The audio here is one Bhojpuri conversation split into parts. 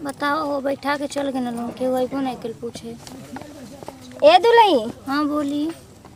बताओ वो बैठा के चल गए लोग के वही नहीं कल पूछे ए दुलई हाँ बोली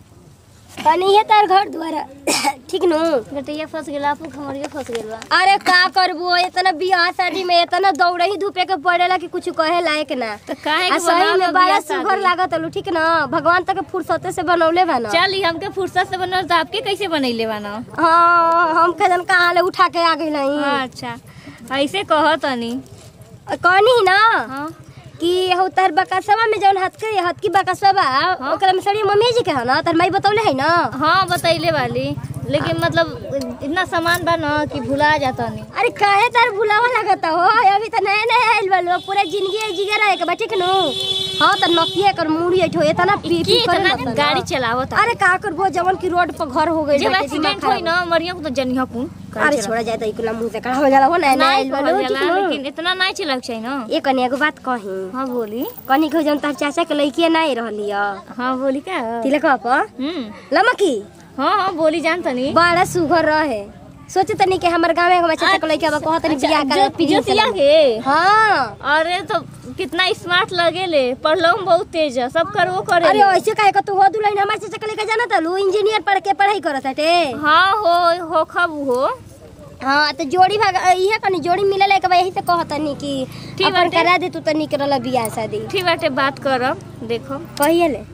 कनी है तार घर द्वारा ठीक नु गटिया फंस गेला आपू खमरिया फंस गेल बा अरे का करबो इतना बियाह शादी में इतना दौड़े ही धूपे के पड़ेला कि कुछ कहे लायक ना तो काहे आ के सही बनावल में बड़ा बियाह सुघर शादी? लागत अलू ठीक ना भगवान तक फुर्सते से बनौले बा ना चल ई हमके फुर्सत से बनल तो आपके कैसे बनैले बा ना हाँ हम कदम कहाँ ले उठा के आ गई नहीं अच्छा ऐसे कह तनी कहनी ना हाँ कि हो तार बकसवा में जौन हथ के हथ की बकसवा बा ओकरा में सड़ी मम्मी जी के है ना तार माई बतौले है ना हाँ बतैले वाली लेकिन मतलब इतना सामान बा ना कि भुला जाता नहीं अरे काहे तार भुलावा लगता हो अभी तो नया नया आइल बा लोग पूरा जिंदगी जिगे रहे के बा ठीक नु हाँ तो नकिए कर मुड़ी ऐठो इतना पी की पी करे इतना लगता ना। गाड़ी चलावत अरे का करबो जवन की रोड पर घर हो गई जब एक्सीडेंट होई ना मरिया को तो जनिया कौन अरे छोड़ा जाए तो इकुला मुंह से कड़ा हो जाला हो नया नया आइल बा लोग ठीक नु लेकिन इतना नहीं चलक चाहिए ना ए कन्या को बात कही हाँ बोली कनी को जन तार चाचा के लइकी नहीं रहली ह हाँ बोली का तिलक पर हम्म लमकी हाँ हाँ बोली जान तनी बड़ा सुघर रहे सोचे तनी के हमर गांव में हमर चाचा के लइका बा कहत तनी बियाह करे जो जोतिया के हां अरे तो कितना स्मार्ट लगेले पढ़लो में बहुत तेज है सब कर वो करे अरे ऐसे काहे क तू हो दुलहिन हमर चाचा के लइका जाना तलू इंजीनियर पढ़ के पढ़ाई करत हटे हाँ हो हो खब हो हाँ तो जोड़ी भाग इहे कनी जोड़ी मिले लायक बा यही से कहत तनी कि ठीक अपन बाटे। करा दे तू तनी करला बियाह शादी ठीक बाटे बात करब देखो कहिए ले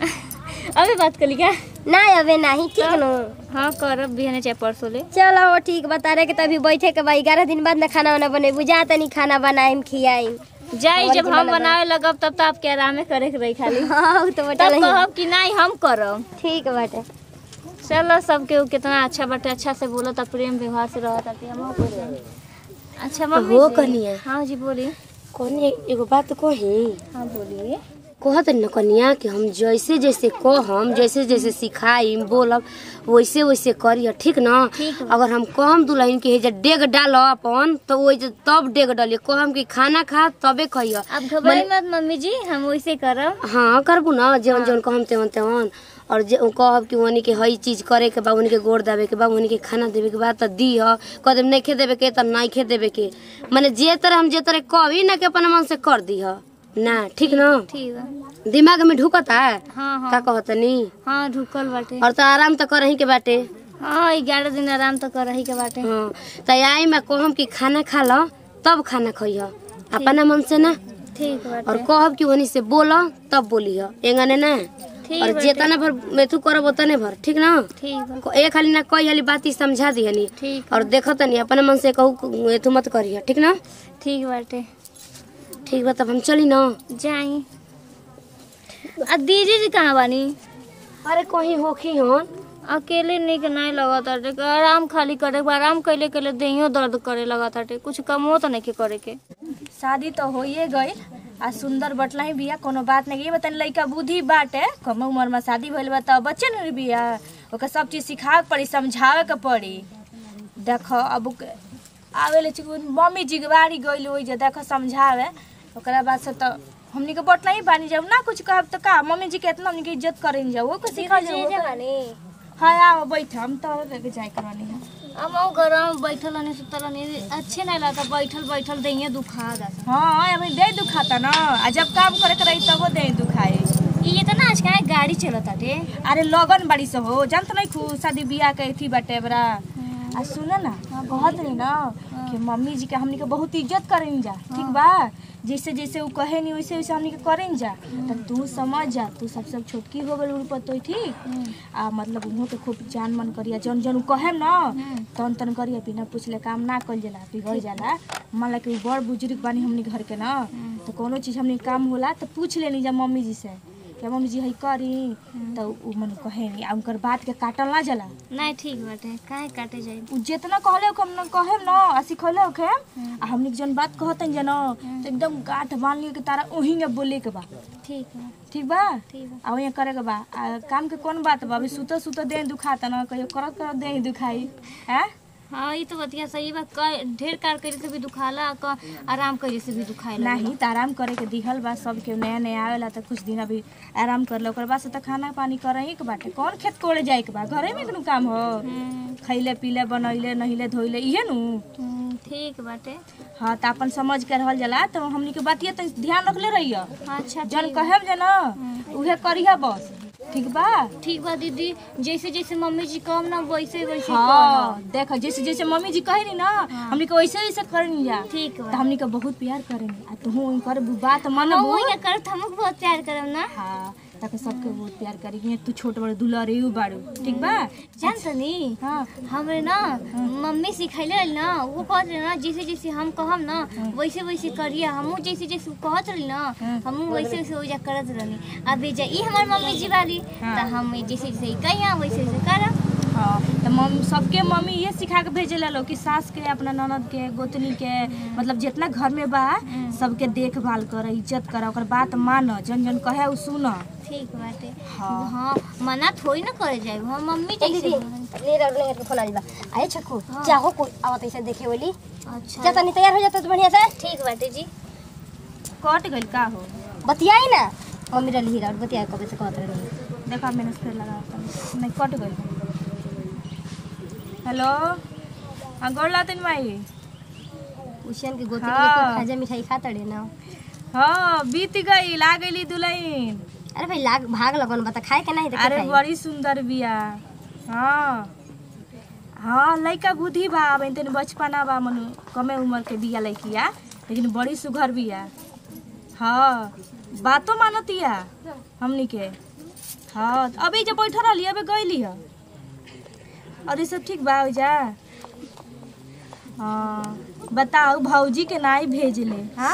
अभी बात करी क्या ना अबे नहीं ठीक नु हाँ करब बिहाने चाहे परसों ले चलो वो ठीक बता रहे कि तभी बैठे के बा ग्यारह दिन बाद ना खाना वाना बने बुझा तनी खाना बनाइम खियाइम जाई और जब की हम बनल बा? बनावे लगब तब तो आपके आरामे करे के रही खाली हाँ उ तो बता तब नहीं कहब कि नहीं हम करब ठीक बाटे चलो सबके उ कितना अच्छा बाटे अच्छा से बोलो तब प्रेम व्यवहार से रहत आती हम अच्छा मम्मी हो जी। कनिया। हाँ जी बोली कनी एगो बात कही हाँ बोलिए कहत न कनिया कि हम जैसे जैसे कहम जैसे जैसे सिखाइम बोलब वैसे वैसे करिय ठीक न ठीक बा। अगर हम कहम दुल्हन के हेजा डेग डाल अपन तो वो तब डेग डालिए कहम कि खाना खा तबे खइय आप घबराई मत मम्मी जी हम वैसे करब हाँ करबू न जवन जवन कहम तेवन तेवन और जे कहब कि उन्हीं के हई चीज करे के बा उन्हीं के गोड़ देवे के बा उन्हीं के खाना देवे के बा त दी ह कदम नहीं खे देवे के त नहीं खे देवे के माने जे तरह हम जे तरह कहबी ना के अपन मन से कर दी ह ना ठीक न ठीक है दिमाग में ढुकता है हाँ का हाँ कहतनी हाँ ढुकल बाटे और तो आराम तो करही के बाटे हाँ ग्यारह दिन आराम तो कर रही के बाटे हाँ तो आई मैं कहम कि खाना खा लो तब खाना खइह अपना मन से ना ठीक और बाटे कहब कि वनी से बोल तब बोली एंगने ना ठीक और बाटे। जेतना भर मेथू करब उतने भर ठीक ना ठीक बा एक हाली ना कई हाली बात ही समझा दिहनी ठीक और देखो तनी अपने मन से कहू एथू मत करिह ठीक ना ठीक बाटे ठीक बा तब हम चली ना जाई आ दीदी जी कहाँ बानी अरे कहीं होखी हन अकेले निक नहीं लगत ताटे आराम खाली करे के बा, आराम कैले कैले देहियो दर्द करे लगत ताटे कुछ कमो तो नहीं के करे के शादी तो होइए गई आ सुंदर बटला ही बिया कोनो बात नहीं ये बतानी लइका बुद्धि बाटे कम उम्र में शादी भइल बा त बच्चे न बिया ओके सब चीज सिखावे के पड़ी समझावे के पड़ी देखो अब ओके- आवे ले चिकन मम्मी जिगवारी गइल होई जे देखो समझावे ओकरा बाद से तो हमनी के बटला ही बानी जब ना कुछ कहब त का मम्मी जी के इतना हमनी के इज्जत करें जाओ ओके सिखा जाओ हां आओ बैठ हम तो लेके जाए करवानी है हम घर में बैठल नहीं सुतल नहीं अच्छे नहीं लगता बैठल बैठल देहियो दुखा जाता हाँ अभी दे दुखाता ना आ जब काम करे के रही तबो दे दुखाए ये तो ना आज कहाँ गाड़ी चलत ताटे अरे लगन बड़ी से हो जानत नहीं खू शादी बियाह के थी बटे बरा आ सुन ना कहत रही ना कि मम्मी जी के हमनी के बहुत इज्जत करें जा ठीक बा जैसे जैसे वो कहे नहीं वैसे वैसे हमनी के करें जा तो तू समझ जा तू सबसे छोटकी हो गल पर तो ठीक आ मतलब उहो के खूब जान मन करिया जन जन उ कहे ना तन तन करिया बिना पूछले काम ना कल जाला बिगड़ जाला मान ला कि उ बड़ बुजुर्ग बानी हमनी घर के ना तो कोनो चीज हमनी के काम होला तो पूछ लेनी जा मम्मी जी से क्या मम्मी जी हई करी तो उ मन कहे नहीं आ उनकर बात के काटल ना जाला नहीं ठीक बाटे काहे काटे जाई उ जितना कहले ओके हम कहे न आ सिखले ओके आ हमनी के जन बात कहतन जन तो एकदम गाठ बांध लियो के तारा ओही में बोले के बा ठीक है ठीक बा ठीक बा आ वही करे के बा आ काम के कौन बात बा अभी सुतो सुतो देह दुखाता न कहियो करत करत देह दुखाई हैं हाँ ये तो बतिया सही बा क- ढेर कार करे से भी दुखाला क- आराम करे से भी दुखाला नहीं त आराम करे के दिहल बा सब के नया नया आवेला त कुछ दिन अभी आराम कर लो ओकर बाद से त खाना पानी करही के बाटे कौन खेत कोड़े जाए के बा घरे में कोनो काम हो हम्म, खैले पीले बनैले नहिले धोइले इहे नु हम्म, ठीक बाटे हाँ त अपन समझ के रहल जाला त हमनी के बातिया त ध्यान रखले रहिया अच्छा जन ठीक कहेम जे न उहे करिहा बस ठीक बा ठीक बा दीदी जैसे जैसे मम्मी जी कम ना वैसे वैसे हाँ देख जैसे जैसे मम्मी जी कहे ना हमनी के वैसे वैसे करनी जा ठीक त बा हमनी के बहुत प्यार करेनी आ तू कर बात हम मनबू वही करत हमको बहुत प्यार करम ना हाँ ताकि सबके बहुत प्यार करी कि तू छोट बड़ दुलारे यू बाड़ू ठीक बा जान तनी हाँ हमरे ना मम्मी सिखैले रही ना वो कहत रही ना जैसे जैसे हम कहम ना वैसे वैसे करिए हमहू जैसे जैसे उ कहत रही ना हमहू वैसे वैसे ओजा करत रहनी अब जा ई हमार मम्मी जी वाली हाँ। त हम जैसे जैसे कहिया वैसे वैसे करब हाँ तो मम सबके मम्मी ये सिखा के भेजेला लोग कि सास के अपना ननद के गोतनी के मतलब जितना घर में बा सबके देखभाल कर इज्जत कर ओकर बात मान जन जन कहे उ सुन ठीक बाटे हाँ। हाँ मना थोड़ी ना करे जाए हम मम्मी जैसे ले रहा ले के फोन आइल बा आए छक्कू चाहो कोई आवत ऐसे देखे बोली अच्छा जा तनी तैयार हो जाता तो बढ़िया से ठीक बाटे जी कट गइल का हो बतियाई ना मम्मी रही हीरा बतियाई कबे से कहत रही देखा मैंने फिर लगा नहीं कट गइल हेलो हाँ गोड़ लातिन माई उशन के गोती हाँ। के खाजा मिठाई खा तड़े ना हाँ बीत गई ला गईली दुल्हन अरे भाई लाग भाग लगन बता खाए के नहीं तो अरे बड़ी सुंदर बिया हाँ हाँ लइका बुद्धि बा अब तनी बचपना बा मनु कमे उम्र के बिया लइकिया लेकिन बड़ी सुघर बिया हाँ बातो मानतिया हमनी के हाँ अभी जब बैठल रहली अबे गईली ह और ये सब ठीक बा जा हाँ बताओ भौजी के नाई भेजले हाँ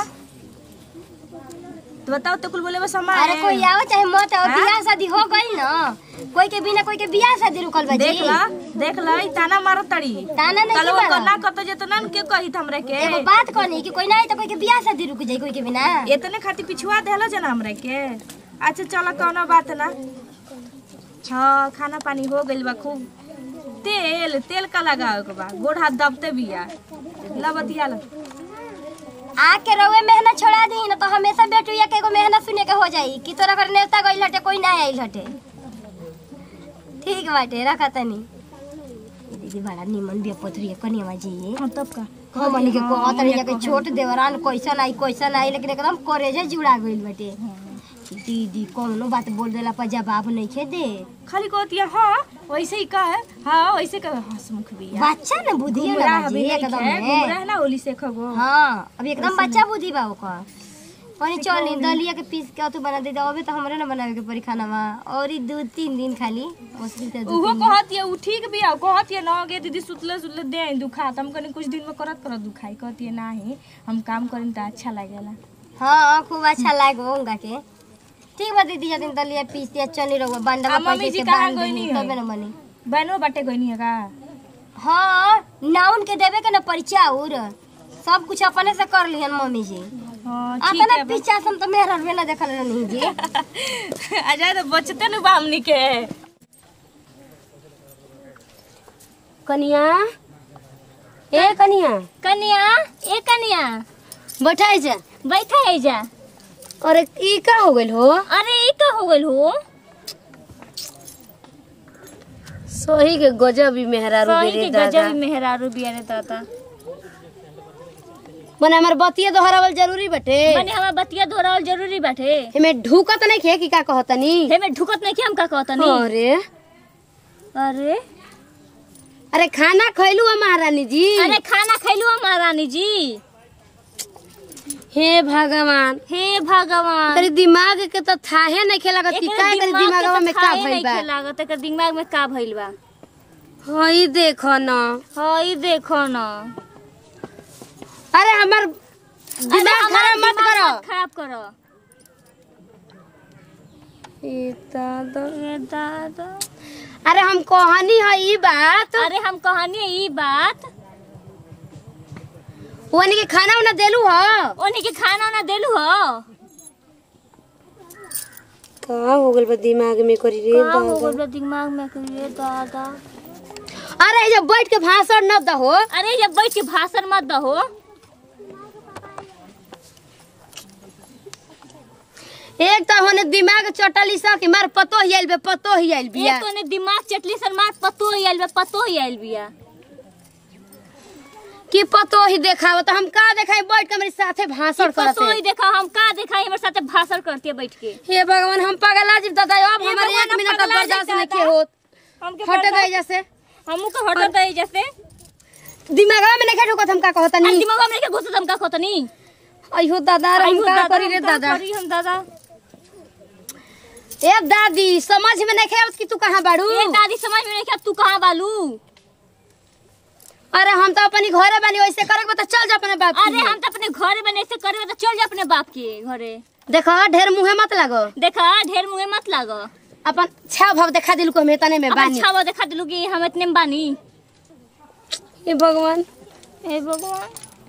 तो बताओ तो कुल बोले बस हमारे अरे कोई आओ चाहे मत आओ हाँ? बियाह शादी हो गई ना कोई के बिना कोई के बियाह शादी रुकल बा देख जी ला देख ला ई ताना मारत तड़ी ताना नहीं कल की वो मारत। करना कत जेतना के कही हमरे के एगो बात कहनी कि कोई नहीं तो कोई के बियाह शादी रुक जाई कोई के बिना इतने खातिर पिछुआ देला जना हमरे के अच्छा चल कौनो बात ना हाँ खाना पानी हो गइल बा खूब तेल तेल का लगावे के बा गोड़ हाथ दबते बिया ला बतिया ला आके रउए मेहनत छोड़ा दी ना तो हमेशा बेटुया के एगो मेहनत सुने के हो जाई कि तोरा घर नेवता गइल हटे कोई ना आइल हटे ठीक बाटे रखा तनी ई दीदी बड़ा निमन बिया पथरिया कनिया जी हाँ तब का हमनी के कहत रही कि छोट देवरान कैसन आई कैसन आई लेकिन एकदम करेजे जुड़ा गइल बाटे दीदी कौनो बात बोल देला पर जवाब नहीं खे दे खाली कहतिया हाँ वैसे ही का है हाँ वैसे का हंसमुख बिया बच्चा न बुद्धि है गुमराह ना भी बाजी नहीं एकदम है है गुमराह ना ओली से खगो हाँ अभी एकदम बच्चा बुद्धि बा ओकर कहीं चल दलिया के पीस के तू बना दे दे अबे तो हमरे ना बनावे के परी खाना में और ई दो तीन दिन खाली मुश्किल से दू उहो तीन दिन। कहतिया उ ठीक बिया कहतिया न गे दीदी सुतले सुतले दे दुखा हम कनी कुछ दिन में करत करत दुखाई कहतिया नाही हम काम करिन त अच्छा लागेला हाँ खूब अच्छा लागो उनका के ठीक बा दीदी जतिन दलिया पीस दिया चनी रहुआ बंडा आ, में मम्मी पैसे जी के कहाँ बांध गइनी दी है? तबे ना बनी बहनो बाटे गइनी है का हाँ नाउन के देवे के ना परिचय और सब कुछ अपने से कर लिहन मम्मी जी हां आता ठीक ना है बा। पीछा सम तो मेहर में ना देखल नहीं जी आ जाए तो बचते न बा हमनी के कनिया ए कनिया कन्या ए कन्या बैठाई जा बैठा है जा अरे ई का हो गइल हो अरे ई का हो गइल हो सही के गजब ही मेहरारू सही बेरे के दादा गजब मेहरारू बिया रे दादा मने हमर बतिया दोहरावल जरूरी बटे मने हमार बतिया दोहरावल जरूरी बाटे एमे ढूकत नहीं खे कि का कहतनी हेमे ढुकत नहीं कि हम का कहतनी अरे अरे अरे खाना खैलू है महारानी जी अरे खाना खैलू हम महारानी जी हे भगवान हे भगवान तेरे दिमाग के तो थाहे नहीं खेला कि एकरे का करे दिमाग के दिमागवा तो में का खाए भइल नहीं बा लागत एकर दिमाग में का भइल बा हई देखो न हई देखो न अरे हमर अरे दिमाग हमार खराब मत दिमाग करो मत खराब करो ए दादा ए दादा अरे हम कहनी है ई बात अरे हम कहनी ई बात ओनी के खाना उना देलू हो ओनी के खाना ना देलू हो का हो गइल बा दिमाग में करी रे का हो दादा गइल बा दिमाग में कि रे दादा अरे जब बैठ के भाषण न दहो अरे जब बैठ के भाषण मत दहो एक तो होने दिमाग चटली सा कि मार पतो ही आइल बे पतो ही आइल बिया एक तो ने दिमाग चटली सर मार पतो ही आइल बा पतो ही आइल बिया कि पतो ही देखाव तो हम का देखाई बैठ के मेरे साथे भाषण पतो ही करते देखा हम का देखा हमारे साथे भाषण करती है बैठ के हे भगवान हम पगला जीव दादा अब हे हमारे भगवान, एक हम मिनट पगला बर्दाश्त जीव नहीं दादा। होत हमके हट गई जैसे हमू को हट दे जैसे दिमागवा में नहीं ठोकत हम का कहता अरे नहीं दिमाग में के घुस हम का खोतनी अयो दादा रे हम का करी रे हम का दादा करी हम दादा ए दादी समझ में नहीं खेवत कि तू कहाँ बाड़ू ये दादी समझ में नहीं कि अब तू कहाँ बालू अरे हम तो अपनी घरे बनी वैसे करे बता चल जा अपने बाप अरे हम तो अपने घरे में ऐसे करे तो चल जा अपने बाप के घरे देखो ढेर मुंहे मत लगो देखा ढेर मुँह मत लागो अपन छह भाव देखा दिल को हमें तने में अब बानी अच्छा वो देखा दिलू कि हम इतने में बानी ए भगवान हे भगवान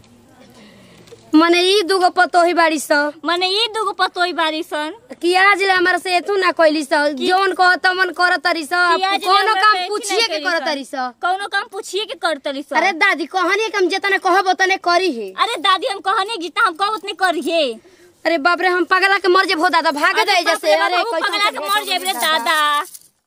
मने ई दुगो पतो ही बाड़ी स मने ये दुगो पतोई बारी सन कि आज ले हमारे से एतू ना कोइली स जोन को तमन कर तरी स कि आज ले कोनो हमरा काम से एथी पूछिए नहीं के करी कर स। तरी स कौनो काम पूछिए के करतली सन अरे दादी कहानी के हम जितने कहब उतने करी है अरे दादी हम कहनी जितना हम कहो उतने करिए अरे बाप रे हम पगला के मर जे भो दादा भागे अरे दे बाप जैसे रे बाप, अरे हमहू पगला के मर जेब रे दादा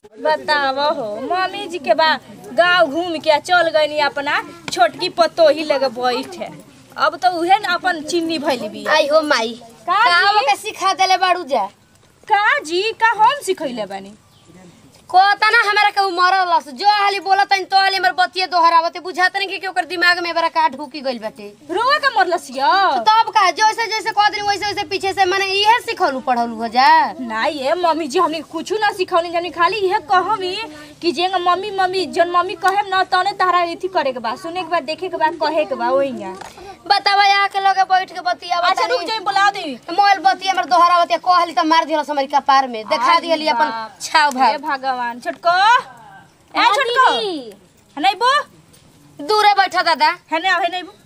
बताव हो मम्मी जी के बा गांव घूम के आ चल गई अपना छोटकी पतो ही लगे बैठे अब तो उहे न अपन चिन्नी भैली भी आई हो माई का काव जी? के सिखा देले बाड़ू जा का जी का हम सिखैले बानी कहता ना हमारा के मरल लस जो हाली बोलत तो हाली हमर बतिये दोहरावते बुझात नहीं कि ओकर दिमाग में बड़ा का ढुकी गइल बाटे रोआ का मरलसिया तब का जैसे जैसे कह दिन वैसे वैसे पीछे से माने इहे सिखलू पढ़लू हो जा ना ये मम्मी जी हमने कुछ ना सिखौनी जानी खाली इहे कहमी कि जे मम्मी मम्मी जन मम्मी कहे ना तने तारा एथी करे के बा सुने के बाद देखे के बाद कहे के बा ओइया बतावा यहाँ के लगे बैठ के बतिया अच्छा रुक जाई बुला दे मोबाइल बतिया हमर दोहरावते कहली त मार दिहल समरी कपार में देखा दिहली अपन छाव हे भाव भगवान छोटको ए छोटको नहीं बो दूरे बैठा दादा है ना है नहीं बो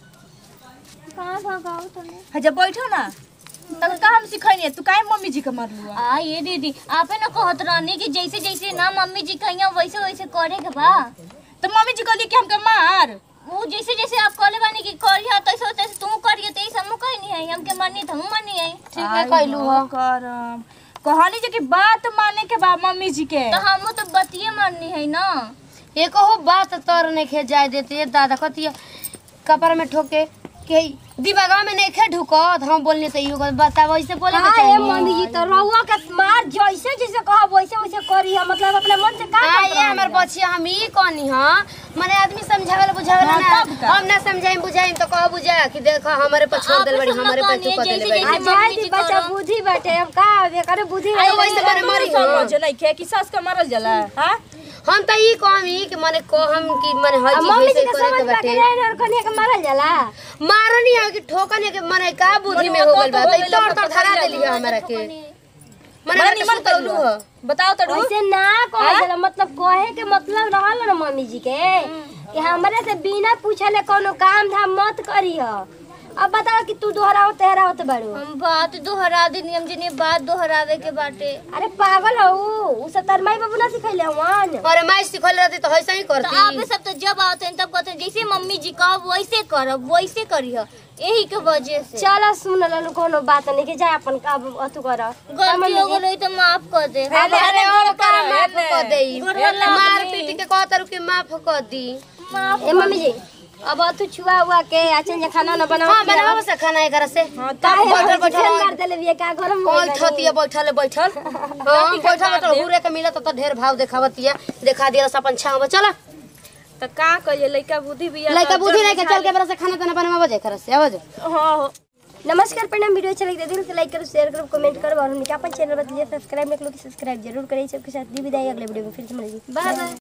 कहाँ भगाओ तने है जब बैठो ना तब का हम सिखैनी तू काहे मम्मी जी के मरलू आ ये दीदी आपे ना कहत रहनी कि जैसे जैसे ना मम्मी जी कहिया वैसे वैसे करे के बा तो मम्मी जी कहली कि हमके मार वो जैसे जैसे आप कहले बानी कि करिया तैसे तैसे तू करिए तैसे हम कहीं नहीं है हमके मनी त हम मनी है ठीक है कहलू हो करम कहनी जे कि बात माने के बा मम्मी जी के तो हम तो बतिए माननी है ना एक हो बात तर नहीं खे जाए देते ये दादा कतिया कपार में ठोके के दिमागा में नहीं खे ढुको हम बोलने तो इहो बताव ऐसे बोले के चाहिए मम्मी जी तो रहुआ के मार जैसे जैसे कहब वैसे वैसे करी हम मतलब अपने मन से का हाँ ये हमर बच्चिया हम ई कहनी हां माने आदमी समझावेला बुझावेला हाँ, ना तब का? हम ना समझाइम बुझाइम तो कह बुझा कि देखो हमारे पर छोड़ देल बड़ी आप हमारे पर समझ तू देल जैसे बड़ी जैसे आ जाए दी बच्चा बुद्धि बैठे अब का अब करे बुद्धि अरे वैसे माने मरी हो समझ नहीं खे कि सास का मरल जाला हां हम तो ई कहमी कि माने कहम कि माने हर चीज मम्मी जी वैसे के करे समझ के में बाटे के और कन्या के मारल जाला मारनी है कि ठोकनी है कि माने का बुद्धि में हो गइल बा तो तोड़ तोड़ धरा देली है हमरा के माने बड़ा हमरा निमन निमन करलू हो बताओ तो वैसे ना कहे जाला मतलब कहे के मतलब रहल ना मम्मी जी के कि हमरे से बिना पूछले कोनो काम धाम मत करी हो अब बताओ कि तू दोहराओ तेहराओ तो बड़ू हम बात दोहरा देनी हम जिन्हें बात दोहरावे के बाटे अरे पागल हो उ सब तरमाई बाबू ना सिखैले हवन अरे माई सिखल रहती तो ऐसा ही तो आप करती सब तो जब आते हैं तब कहते हैं जैसे मम्मी जी का वैसे करब वैसे करिह यही के वजह से चल सुन ललु कोनो बात नहीं के जाए अपन का अथु कर गलती हो गई तो माफ कर दे अब अरे और का माफ कर देई गोरला मार पीट के कहत रु कि माफ कर दी ए मम्मी जी अब अथु छुआ हुआ के आचन जे खाना ना बनाओ हां बनावा से खाना एकरा से काहे बैठल बैठल बैठल मार देले बिया का घर में कौन छतिया बैठल है, बैठल हां बैठल तो हुरे के मिलत तो ढेर भाव देखावतिया देखा दिया अपन छाव चला तो का कहिए लइका बुद्धि भी लइका बुद्धि नहीं के चल के बरा से खाना तना बनावा जाए कर से आवाज हां हो नमस्कार प्रणाम वीडियो अच्छा लगे दिल से लाइक करो शेयर करो कमेंट करो और हमने अपन चैनल पर सब्सक्राइब नहीं करो सब्सक्राइब जरूर करें सबके साथ दी विदाई अगले वीडियो में फिर से मिलेगी बाय बाय